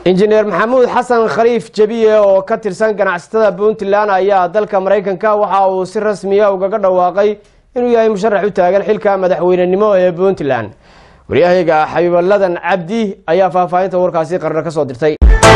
injineer maxamuud xasan khaliif jebiye oo ka tirsan ganacsatada puntland ayaa dalka maraykanka waxa uu si rasmiya ugaga dhawaaqay inuu yahay musharax u taagan xilka madaxweynenimo ee puntland waryahayga xabiibaladan cabdi ayaa faahfaahinta warkaasi qarno ka soo dirtay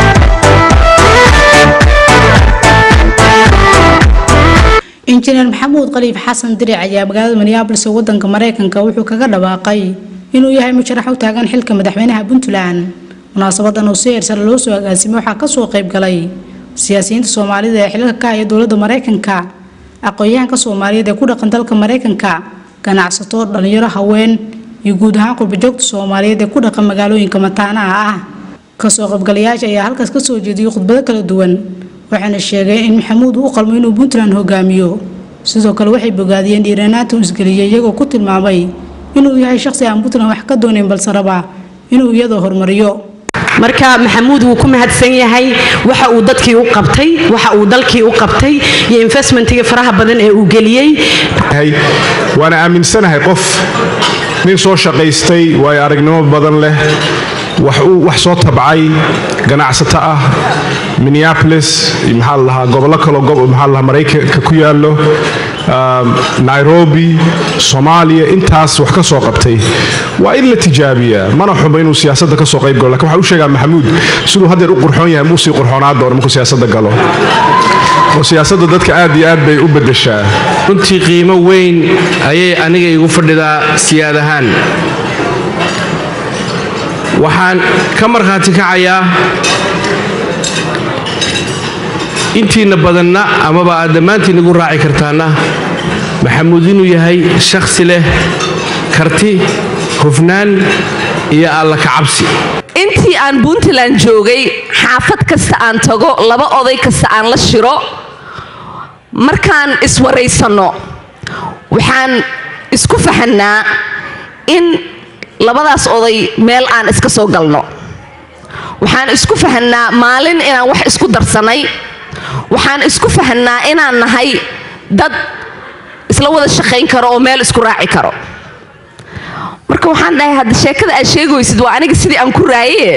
injineer maxamuud khaliif xasan diric ayaa magaalada minneabolis ee wadanka mareykanka wuxuu kaga dhawaaqay inuu yahay musharax u taagan xilka madaxweynaha puntland munaasabadan oo si heersare loo soo agaasimay waxaa kasoo qayb galay siyaasiyiinta soomaalida ee xilka ka haya dowladda mareykanka aqoon-yahanka soomaaliyeed ee ku dhaqan dalka mareykanka ganacsato dhalinyaro haween iyo guud ahaan qurbajoogta soomaaliyeed ee ku dhaqan magaalooyinka mataanaha ah kasoo qaybgalayaasha ayaa halkaas kasoo jeediyay khudbado kala duwan waxaana sheegeen in maxamuud uu qalmo inuu puntland hogaamiyo sidoo kale waxay bogaadiyeen dhiiranaanta uu isgeliyay iyagoo ku tilmaamay inuu yahay shaqsi aan puntland wax ka doonayn balse raba inuu iyadoo horumariyo marka maxamuud wuu ku mahadsan yahay waxa uu dadkii u qabtay waxa uu dalkii u qabtay iyo investmentiga faraha badan ee uu geliyey waana aaminsanahay qof nin soo shaqaystay waayo aragnimo badan leh wax soo tabcay ganacsato ah minneapolis maxaa la dhahaa gobollo kaloo maxaa la dhahaa maraykanka ku yaallo nairobi soomaaliya intaas wax ka soo qabtay waa in la tijaabiyaa mana xumo inuu siyaasadda ka soo qayb galo lakin waxaa u sheegaa maxamuud siduu haddeer u qurxoon yahay muu sii qurxoonaa doono markuu siyaasadda galo oo siyaasadda dadka aad iyo aad bay u beddeshaa runtii qiimo weyn ayay aniga igu fadhidaa siyaad ahaan waxaan ka markhaati kacayaa intiinna badanna amaba aad dhammaantiin igu raaci kartaanna maxamuud inuu yahay shakhsi leh karti hufnaan iyo alla kacabsi intii aan puntland joogay xaafad kasta aan tago laba oday kasta aan la shiro markaan iswaraysanno waxaan isku fahanaa in labadaas oday meel aan iska soo galno waxaan isku fahanaa maalin inaan wax isku darsannay waxaan isku fahanaa inaan nahay dad isla wada shaqayn karo oo meel isku raaci karo marka waxaan dhahay hadda sheekada aad sheegaysid waa aniga sidii aan ku raaye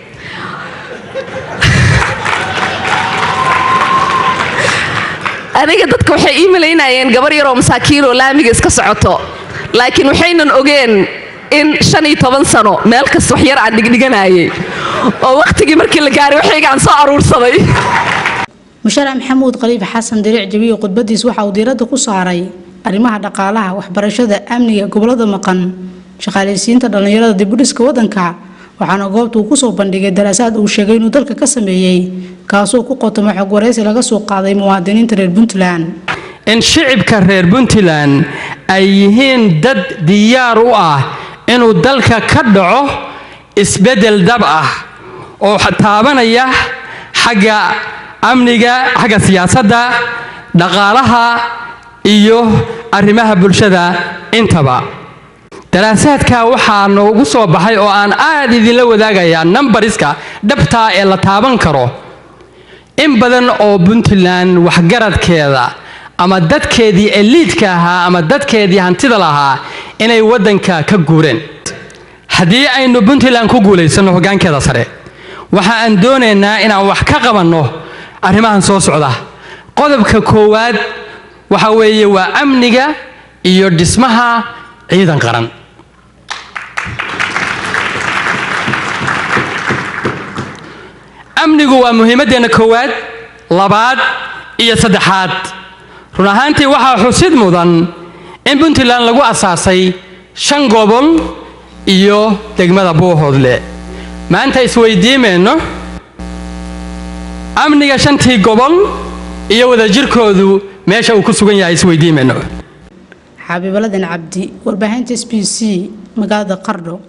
aniga dadka waxay ii malaynayeen gabar yaroo masaakiinoo laamiga iska socoto laakiin waxaynan ogeen in shan iyo toban sano meel kasta wax yar aan dhigdhiganayay oo wakhtigii markii la gaaray waxaygaan soo aruursaday musharax maxamuud khaliif xasan diriic jabiye khudbadiis waxa uu diiradda ku saaray arrimaha dhaqaalaha waxbarashada amniga gobolada maqan shaqaalaysiinta dhallinyarada dibudhiska wadanka waxaana goobta uu kusoo bandhigay daraasaad uu sheegay inuu dalka ka sameeyey kaasoo ku qotoma xog waraysi laga soo qaaday muwaadiniinta reer puntland in shicibka reer puntland ay yihiin dad diyaar u ah inuu dalka ka dhaco isbeddel dab ah oo taabanaya xagga amniga xagga siyaasadda dhaqaalaha iyo arrimaha bulshada intaba daraasaadka waxaa noogu soo baxay oo aan aad idinla wadaagayaa numbariska dhabtaa ee la taaban karo in badan oo puntland waxgaradkeeda ama dadkeedii eliidka ahaa ama dadkeedii hantida lahaa inay waddanka ka guureen haddii aynu puntland ku guulaysanno hoggaankeeda sare waxa aan doonaynaa inaan wax ka qabanno arrimahan soo socda qodobka koowaad waxa weeye waa amniga iyo dhismaha ciidan qaran amnigu waa muhiimaddeenna koowaad labaad iyo saddexaad run ahaantii waxaa xusid mudan in puntland lagu asaasay shan gobol iyo degmada buuhoodle maanta isweydiimayno amniga shantii gobol iyo wadajirkoodu meesha uu ku sugan yahay isweydiimayno xabiibaladan cabdi warbaahinta s b c magaalada qardho